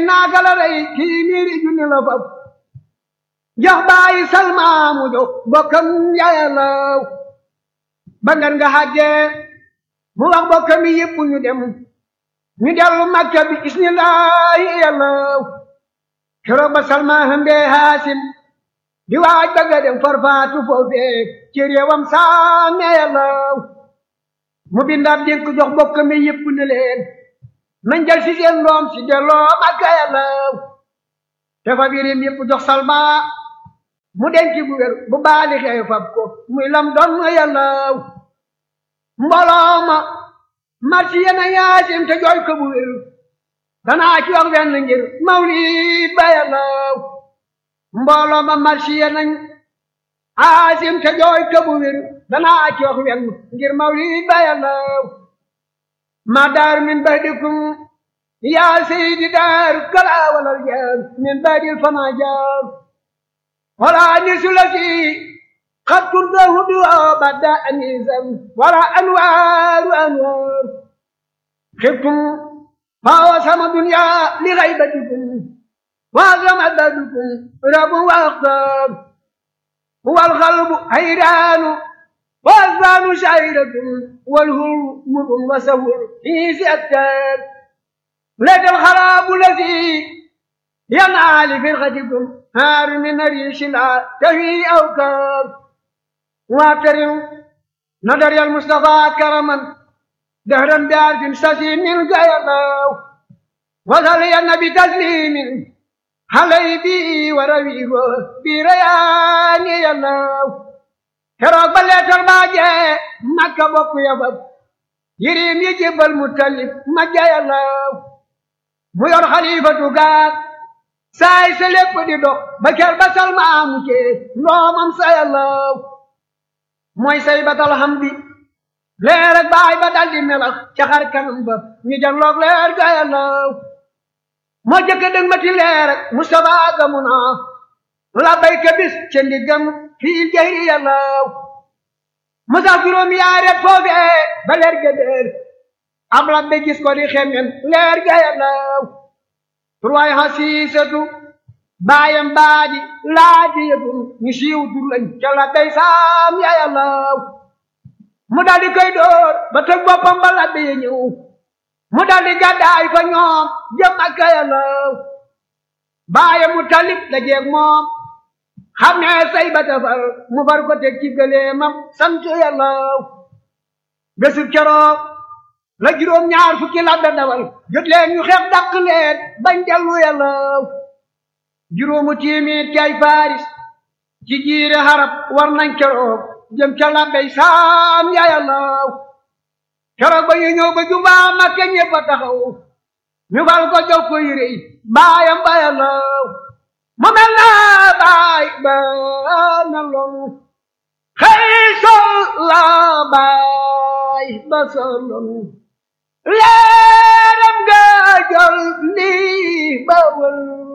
naaka la rey kii miiri junni la fab jox bàyyi salmaamu jox bokkam yayalaw ba ngan nga xàggee mu wax bokkam yi yëpp ñu dem ñu dellu makka bi isnillaahi yalaw keroog ba salma hëmbee haasim di waaj bëgga dem farfaatu foofee ci réewam saame yalaw mu bindaat dénk jox bokkam yi yëpp ne leen nañ jël si seen doom si delloo makka yalaw te fa birim yëpp jox salma mu denc bu wér bu baali xew fab ko muy lam doon yàllaw mbooloo ma marsi yena yaasim te jooy ko bu wér danaa ci wax wenn ngir mawlid ba yàllaw mbooloo ma marsi yena yaasim te jooy ko bu wér danaa ci wax wenn ngir mawlid ba yàllaw ma daar min badikum yaa seydi daar kala walal jaar min badil fana jaar ولا أنيس الذي قد كنت هدوء بعد أنيسا ولا أنوار أنوار خفتم فهو سما الدنيا لغيبتكم وأعظم عددكم رب وأختار هو القلب حيران والأذان شعيرة والهر مر وسهر في سأتان لك الخراب الذي ينعى لفرقتكم هار من ريش لا تهي أوكار واكرم نظر المصطفى كرما دهرا بعرف سسي من قيلاو وصلي بتسليم علي بي ورويه بريان يلاو keroog ba leetar baa jee makka bokk yabab yirim yi jébbal mu tallib ma jayalaw mu yor xalifatu gaar saay sa lépp di dox ba ker ba salma amu cee ndoomam sa yàllaw mooy say batal xam bi leer ak baay ba dal di melax ca xar kanam ba ñu janloog leer ga yàllaw moo jëkk dëng ma ti leer ak Mustafa gamu naa la bayka bis ca ndiggam fii jayri yàllaw musa juróom yaaret foofee ba leer ga déer am la be gis ko di xemmen leer ga yàllaw turwaay xasiisatu baayam baadi laaji yëtum ñu siiw tur lañ ca la day saam ya yàllaw mu daldi koy dóor ba tëg boppam ba la bee ñëw mu daldi gàddaay fa ñoom jëm ak yàllaw baayam mu talib la jeeg moom xam ne say ba tafar mu far ko teg ci gëleemam sant yàllaw bésu keroog la juróom ñaar fukki la da dawal jot leen ñu xeex dàq leen bañ dellu yàllaw juróomu tiimit kay paris ci jiire xarab war nañ keroog jëm ca labbey saam ya yàllaw keroog ba ñu ñëw ba jubaa makke ñëpp a taxaw ñu fal ko jox ko yére yi baayam ba yàllaw mu mel na baay ba na lool xëy sol la baay ba soloon leeram ga jol lii ba wël